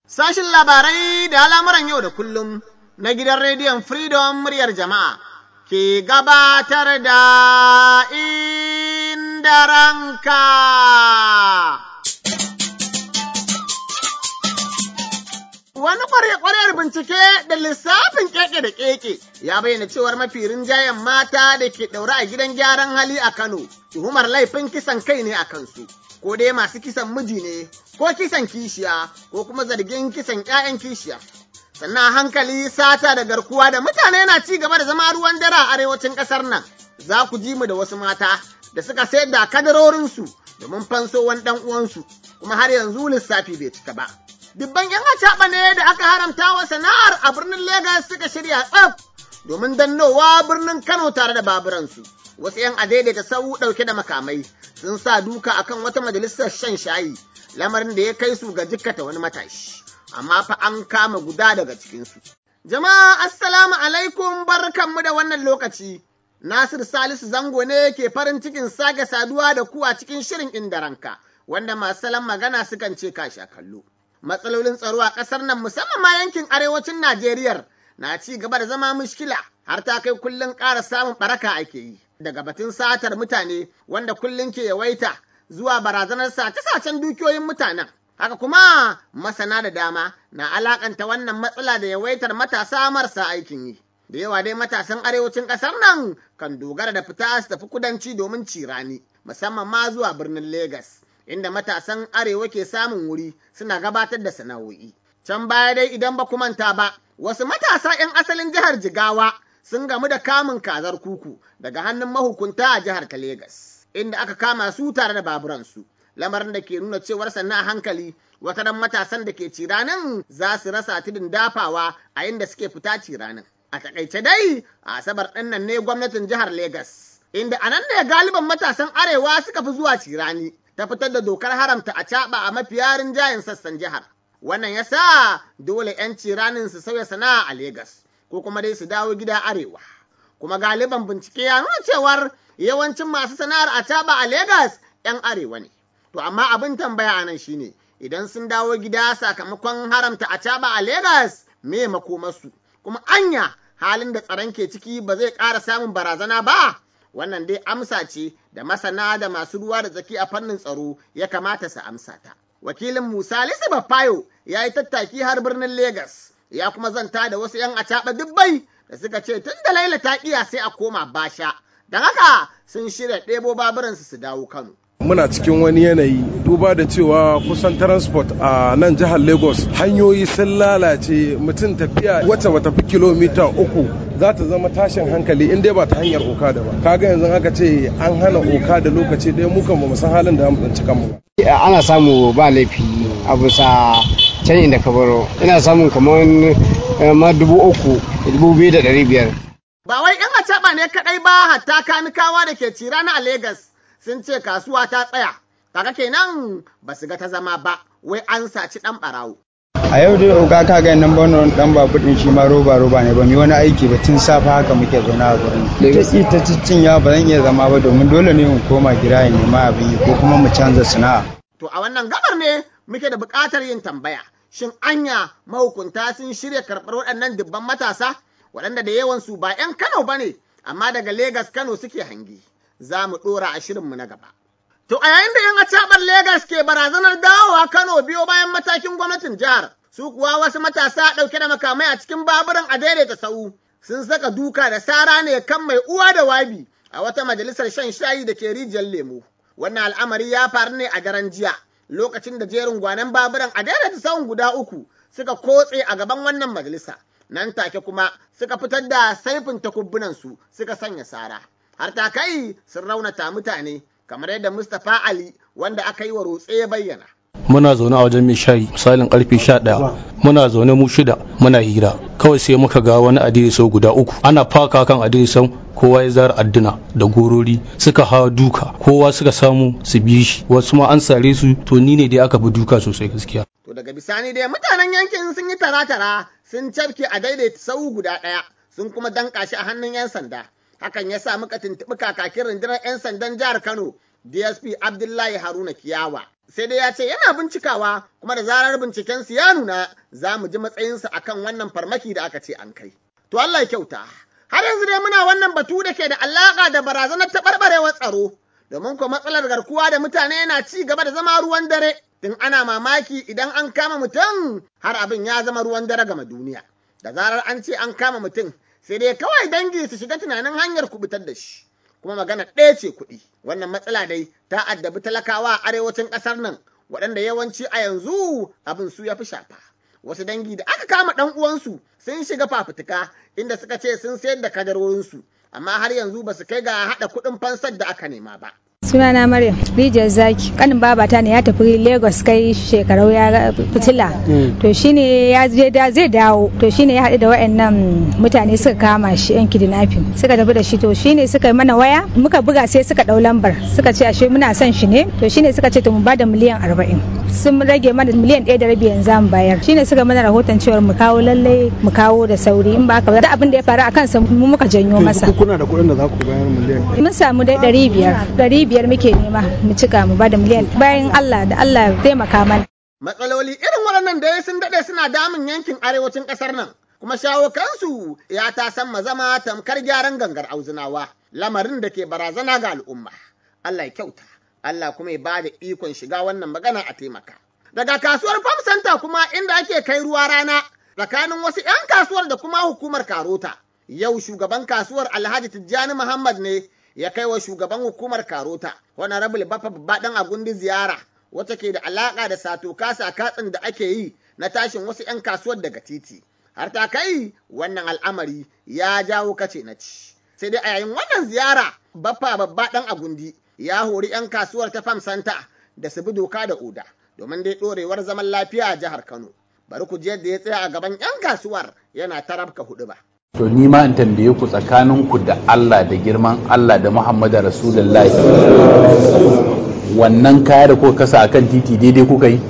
Sashin labarai da al'amuran yau da kullum na gidan rediyon Freedom muryar jama'a ke gabatar da inda ranka. Wani ƙwarya-ƙwaryar bincike da lissafin keke da keke ya bayyana cewar mafi rinjayen mata da ke ɗaure a gidan gyaran hali a Kano, tuhumar laifin kisan kai ne a kansu, ko dai masu kisan miji ne, ko kisan kishiya, ko kuma zargin kisan ‘ya'yan kishiya. Sannan hankali sata da garkuwa da mutane na ci gaba da zama ruwan dare a arewacin ƙasar nan, za ku ji mu da wasu mata da suka sayar da kadarorinsu domin fanso wani ɗan uwansu, kuma har yanzu lissafi bai cika ba. dubban ‘yan acaɓa ne da aka haramta wa sana'ar a birnin Legas suka shirya tsaf domin dannowa birnin Kano tare da baburansu. Wasu ‘yan adaidaita sau ɗauke da makamai sun sa duka akan wata majalisar shan shayi, lamarin da ya kai su ga jikkata wani matashi, amma fa an kama guda daga cikinsu. Jama'a assalamu alaikum barkanmu da wannan lokaci. Nasir Salisu Zango ne ke farin cikin sake saduwa da ku a cikin shirin inda ranka, wanda masu salon magana sukan ce ka sha kallo. matsalolin tsaro a ƙasar nan musamman ma yankin arewacin Najeriya na ci gaba da zama mushkila har ta kai kullum ƙara samun ɓaraka ake yi. Daga batun satar mutane wanda kullum ke yawaita zuwa barazanar sace-sacen dukiyoyin mutanen. Haka kuma masana da dama na alakanta wannan matsala da yawaitar matasa marasa aikin yi. Da yawa dai matasan arewacin ƙasar nan kan dogara da fita su tafi kudanci domin cirani, musamman ma zuwa birnin Legas. inda matasan arewa ke samun wuri suna gabatar da sana'o'i. Can baya dai idan ba ku manta ba, wasu matasa 'yan asalin jihar Jigawa sun gamu da kamun kazar kuku daga hannun mahukunta a jihar ta Legas, inda aka kama su tare da baburansu. Lamarin da ke nuna cewar sannan a hankali wataran matasan da ke ciranin za su rasa tudun dafawa a inda suke fita ciranin. A takaice dai, a asabar ɗin nan ne gwamnatin jihar Legas, inda a nan ne galiban matasan arewa suka fi zuwa cirani. ta fitar da dokar haramta a caɓa a mafiya rinjayen sassan jihar. Wannan ya sa dole 'yanci ranin su sauya sana'a a Legas, ko kuma dai su dawo gida arewa. Kuma galiban bincike ya nuna cewar yawancin masu sana'ar a caɓa a Legas 'yan arewa ne. To amma abin tambaya a nan shine idan sun dawo gida sakamakon haramta a caɓa a Legas me makomarsu, kuma anya halin da tsaron ke ciki ba zai ƙara samun barazana ba. wannan dai amsa ce da masana da masu ruwa da tsaki a fannin tsaro ya kamata su amsa ta. Wakilin Musa Lisa Bafayo ya yi tattaki har birnin Legas, ya kuma zanta da wasu ‘yan acaɓa dubbai da suka ce tun da Laila ta iya sai a koma basha, don haka sun shirya ɗebo baburansu su dawo Kano. muna cikin wani yanayi duba da cewa kusan transport a nan jihar lagos hanyoyi sun lalace mutum tafiya wacce bata fi kilomita uku za ta zama tashin hankali in dai ba ta hanyar okada ba kaga yanzu aka ce an hana okada lokaci ɗaya mukan ba mu san halin da mu tsinci kanmu ba ana samu ba laifi a bisa canjin da ka baro ina samun kamar ma dubu uku dubu biyu da ɗari biyar Ba wai ‘yan acaɓa ne kaɗai ba hatta kanikawa da ke cirana a Legas. sun ce kasuwa ta tsaya, kaga kenan ba su ga ta zama ba, wai an saci ɗan ɓarawo. A yau dai oga ka ga nan bano dan babu din shi ma roba roba ne ba mu wani aiki ba tun safe haka muke zaune a gurin. Ta ki ta ciccin ya ba zan iya zama ba domin dole ne mu koma gida in nema abin yi ko kuma mu canza sana'a. To a wannan gabar ne muke da buƙatar yin tambaya. Shin anya mahukunta sun shirya karɓar waɗannan dubban matasa waɗanda da yawansu ba 'yan Kano ba ne, amma daga Legas Kano suke hangi. za mu ɗora a shirinmu na gaba. To a yayin da ‘yan acaɓar Legas ke barazanar dawowa Kano biyo bayan matakin gwamnatin jihar, su kuwa wasu matasa ɗauke da makamai a cikin baburan a daidaita sau sun saka duka da sara ne kan mai uwa da wabi a wata majalisar shan shayi da ke rijiyar lemu. Wannan al'amari ya faru ne a daren jiya lokacin da jerin gwanan baburan a daidaita sau guda uku suka kotse a gaban wannan majalisa. Nan take kuma suka fitar da saifin takubbunansu suka sanya sara. har ta kai sun raunata mutane kamar yadda Mustapha Ali wanda aka yi wa rotse ya bayyana. Muna zaune a wajen mai shayi misalin karfe sha ɗaya muna zaune mu shida muna hira kawai sai muka ga wani adirisau guda uku ana faka kan adirisau kowa ya zara adduna da gorori suka hawa duka kowa suka samu su bi shi wasu ma an sare su to ni ne dai aka bi duka sosai gaskiya. To daga bisani dai mutanen yankin sun yi tara-tara sun cafke a daidaita sau guda ɗaya sun kuma danka shi a hannun 'yan sanda. hakan ya sa muka tuntuɓi kakakin rundunar 'yan sandan jihar Kano DSP Abdullahi Haruna Kiyawa sai dai ya ce yana bincikawa kuma da zarar bincikensu ya nuna za mu ji matsayinsa akan wannan farmaki da aka ce an kai. To Allah ya kyauta. Har yanzu dai muna wannan batu da ke da alaƙa da barazanar taɓarɓarewar tsaro, domin ko matsalar garkuwa da mutane yana ci gaba da zama ruwan dare, tun ana mamaki idan an kama mutum har abin ya zama ruwan dare gama duniya. Da zarar an ce an kama mutum, sai dai kawai dangi su shiga tunanin hanyar kubutar da shi. Kuma magana ɗaya ce kuɗi. Wannan matsala dai ta addabi talakawa a arewacin ƙasar nan, waɗanda yawanci a yanzu abin su ya fi shafa. wasu dangi da aka kama ɗan uwansu sun shiga fafutuka inda suka ce sun sayar da kadarorinsu amma har yanzu ba su kai ga haɗa kuɗin fansar da aka nema ba. sunana maryam rijiyar zaki kanin babata ne ya tafi lagos kai shekarau ya fitila to shine ya je da zai dawo to shine ya haɗu da wayannan mutane suka kama shi yan kidnapping suka tafi da shi to shine suka yi mana waya muka buga sai suka ɗau lambar suka ce ashe muna son shi ne to shine suka ce to mu bada miliyan arba'in sun rage mana miliyan ɗaya da rabi yanzu mu bayar shine suka mana rahoton cewar mu kawo lallai mu kawo da sauri in ba ka da abin da ya faru a kansa mu muka janyo masa kuna da kuɗin da za ku bayar miliyan mun samu dai ɗari biyar ɗari biyar muke nema mu cika mu bada miliyan bayan Allah da Allah ya taimaka mana. Matsaloli irin waɗannan da sun daɗe suna damun yankin arewacin ƙasar nan. Kuma shawo kansu ya ta san zama tamkar gyaran gangar auzunawa lamarin da ke barazana ga al'umma. Allah ya kyauta, Allah kuma ya bada ikon shiga wannan magana a taimaka. Daga kasuwar Farm Center kuma inda ake kai ruwa rana tsakanin wasu 'yan kasuwar da kuma hukumar Karota. Yau shugaban kasuwar Alhaji Tijjani Muhammad ne ya kai wa shugaban hukumar Karota, Honorable Baffa Babbaɗan Agundi ziyara, wacce ke da alaƙa da sato kasa katsin da ake yi na tashin wasu 'yan kasuwar daga titi. Har ta kai wannan al'amari ya jawo kace na ci. Sai dai a yayin wannan ziyara, Baffa Babbaɗan Agundi ya hori 'yan kasuwar ta Fam Santa da su bi doka da oda, domin dai ɗorewar zaman lafiya a jihar Kano. Bari ku je yadda ya tsaya a gaban 'yan kasuwar yana tarabka huɗu ba. To ni ma in tambaye ku tsakaninku da Allah da girman Allah da Muhammadu Rasulullahi wannan kaya da kuka kasa akan titi daidai kuka yi?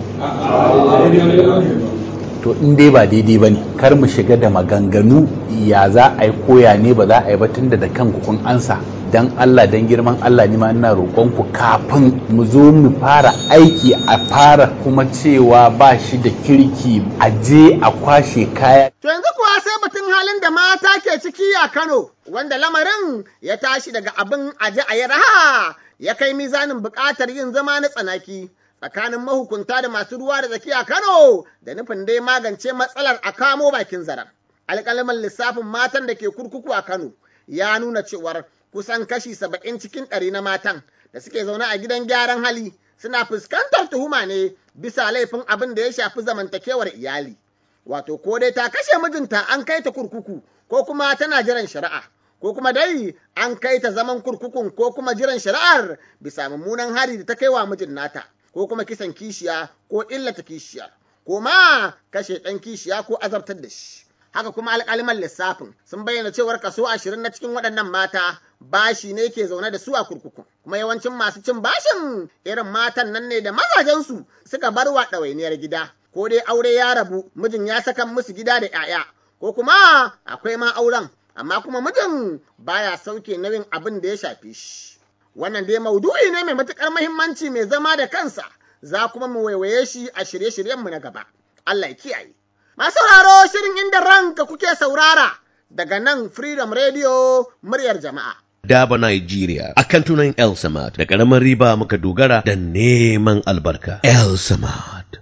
To in dai ba daidai ba ne kar mu shiga da maganganu ya za a yi koya ne ba za a yi ba tunda da kanku kun ansa dan Allah dan girman Allah ni ma ina roƙonku kafin mu zo mu fara aiki a fara kuma cewa ba shi da kirki a je a kwashe kaya To yanzu kuwa sai batun halin da mata ke ciki a Kano, wanda lamarin ya tashi daga abin aje a yi raha ya kai mizanin buƙatar yin zama na tsanaki tsakanin mahukunta da masu ruwa da tsaki a Kano da nufin dai magance matsalar a kamo bakin zaren. Alƙalaman lissafin matan da ke kurkuku a Kano ya nuna cewar kusan kashi saba'in cikin ɗari na matan da suke zaune a gidan gyaran hali suna fuskantar tuhuma ne bisa laifin abin da ya shafi zamantakewar iyali. wato ko dai ta kashe mijinta an kai ta kurkuku ko kuma tana jiran shari'a ko kuma dai an kai ta zaman kurkukun ko kuma jiran shari'ar bisa mummunan hari da ta kai wa mijin nata ko kuma kisan kishiya ko illata kishiya ko ma kashe ɗan kishiya ko azabtar da shi haka kuma alƙaliman lissafin sun bayyana cewar kaso ashirin na cikin waɗannan mata bashi ne ke zaune da su a kurkuku kuma yawancin masu cin bashin irin matan nan ne da mazajensu suka bar wa ɗawainiyar gida ko dai aure ya rabu mijin ya saka musu gida da 'ya'ya ko kuma akwai ma auren amma kuma mijin baya sauke nauyin abin da ya shafe shi wannan dai maudu'i ne mai matukar muhimmanci mai zama da kansa za kuma mu waiwaye shi a shirye-shiryenmu na gaba Allah ya kiyaye masu sauraro shirin inda ranka kuke saurara daga nan Freedom Radio muryar jama'a Daba Nigeria akan tunan El Samad da ƙaramin riba muka dogara da neman albarka. El Samad.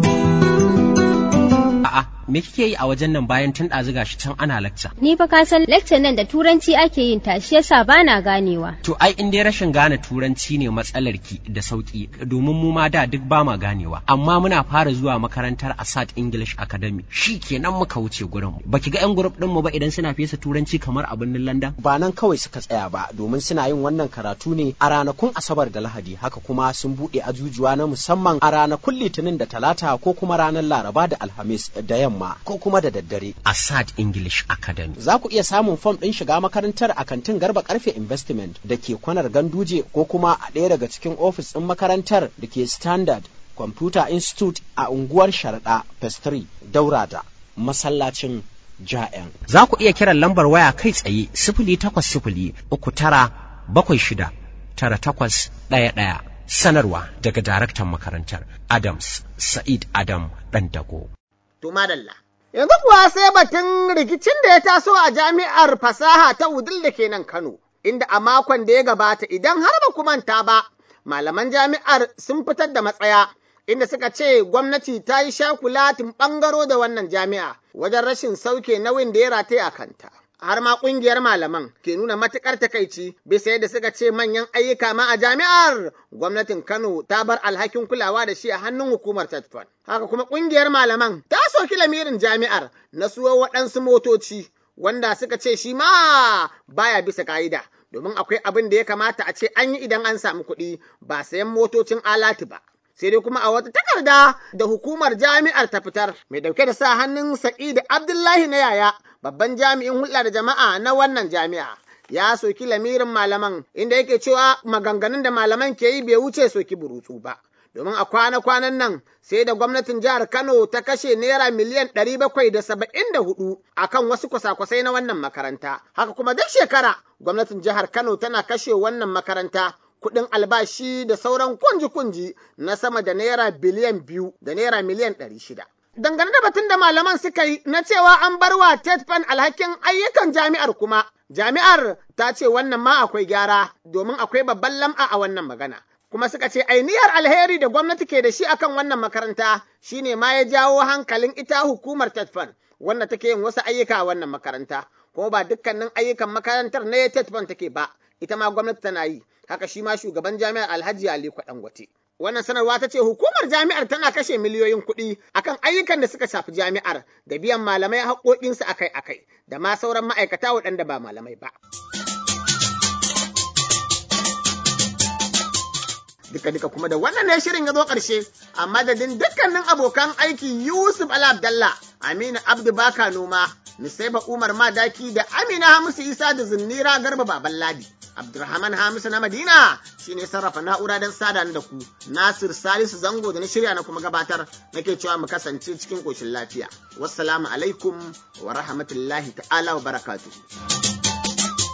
A'a, me kike yi a wajen nan bayan tun ɗazu gashi can ana lacca? Ni fa ka san lecture nan da turanci ake yin ta shi yasa bana ganewa. To ai in dai rashin gane turanci ne matsalar ki da sauki domin mu ma da duk ba ma ganewa. Amma muna fara zuwa makarantar Asad English Academy. Shi kenan muka wuce gurin mu. Baki ga yan group din mu ba idan suna fesa turanci kamar a birnin London? Ba nan kawai suka tsaya ba domin suna yin wannan karatu ne a ranakun Asabar da Lahadi haka kuma sun buɗe ajujuwa na musamman a ranakun Litinin da Talata ko kuma ranar Laraba da Alhamis da yamma ko kuma da daddare. Asad English Academy. Za ku iya samun fom ɗin shiga makarantar a kantin Garba Karfe Investment da ke kwanar Ganduje ko kuma a ɗaya daga cikin ofis ɗin makarantar da ke Standard Computer Institute a unguwar Sharaɗa Pestry Daura da masallacin Ja'en. Za ku iya kiran lambar waya kai tsaye sifili takwas sifili uku tara bakwai shida tara takwas ɗaya ɗaya sanarwa daga daraktan makarantar adams sa'id adam ɗandago to madalla yanzu kuwa sai batun rikicin da ya taso a jami'ar fasaha ta wudil da ke nan kano inda a makon da ya gabata idan har ba ku manta ba malaman jami'ar sun fitar da matsaya inda suka ce gwamnati ta yi shakulatin ɓangaro da wannan jami'a wajen rashin sauke nauyin da ya rataya a kanta. Har ma ƙungiyar malaman ke nuna matuƙar takaici bisa yadda suka ce manyan ayyuka ma a jami'ar gwamnatin Kano ta bar alhakin kulawa da shi a hannun hukumar Tatfon. Haka kuma ƙungiyar malaman ta soki lamirin jami'ar na suwo waɗansu motoci wanda suka ce shi ma baya bisa ka'ida. Domin akwai abin da ya kamata a ce an yi idan an samu kuɗi ba sayan motocin alatu ba. sai dai kuma a wata takarda da hukumar jami'ar ta fitar mai dauke da sa hannun Sa'id Abdullahi na yaya babban jami'in hulɗa da jama'a na wannan jami'a ya soki lamirin malaman inda yake cewa maganganun da malaman ke yi bai wuce soki burutsu ba domin a kwana-kwanan nan sai da gwamnatin jihar Kano ta kashe naira miliyan ɗari bakwai da saba'in da hudu a kan wasu kwasa-kwasai na wannan makaranta. Haka kuma duk shekara gwamnatin jihar Kano tana kashe wannan makaranta kuɗin albashi da sauran kunji-kunji na sama da naira biliyan biyu da naira miliyan ɗari shida. Dangane da batun da malaman suka yi na cewa an bar wa TETFAN alhakin ayyukan jami'ar kuma, jami'ar ta ce wannan ma akwai gyara domin akwai babban lam'a a wannan magana. Kuma suka ce ainihar alheri da gwamnati ke da shi akan wannan makaranta shine ma ya jawo hankalin ita hukumar TETFAN wanda take yin wasu ayyuka a wannan makaranta. Kuma ba dukkanin ayyukan makarantar ne TETFAN take ba, ita ma gwamnati tana yi. haka shi ma shugaban jami'ar Alhaji Ali Dangote. Wannan sanarwa ta ce hukumar jami'ar tana kashe miliyoyin kuɗi akan ayyukan da suka shafi jami'ar da biyan malamai haƙoƙinsu akai-akai da ma sauran ma'aikata waɗanda ba malamai ba. Duka-duka kuma da wannan ne shirin ya zo ƙarshe a madadin dukkanin abokan aiki Yusuf Ala Abdallah, Aminu Abdu Baka Noma, Nusaiba Umar Madaki da Amina Hamisu Isa da Zinnira Garba Baban Ladi. Abdulrahman Hamisu na Madina shi ne sarrafa na'ura don sada da ku. Nasir Salisu Zango da na shirya na kuma gabatar nake cewa mu kasance cikin ƙoshin lafiya. Wassalamu alaikum wa rahmatullahi ta'ala wa barakatuhu.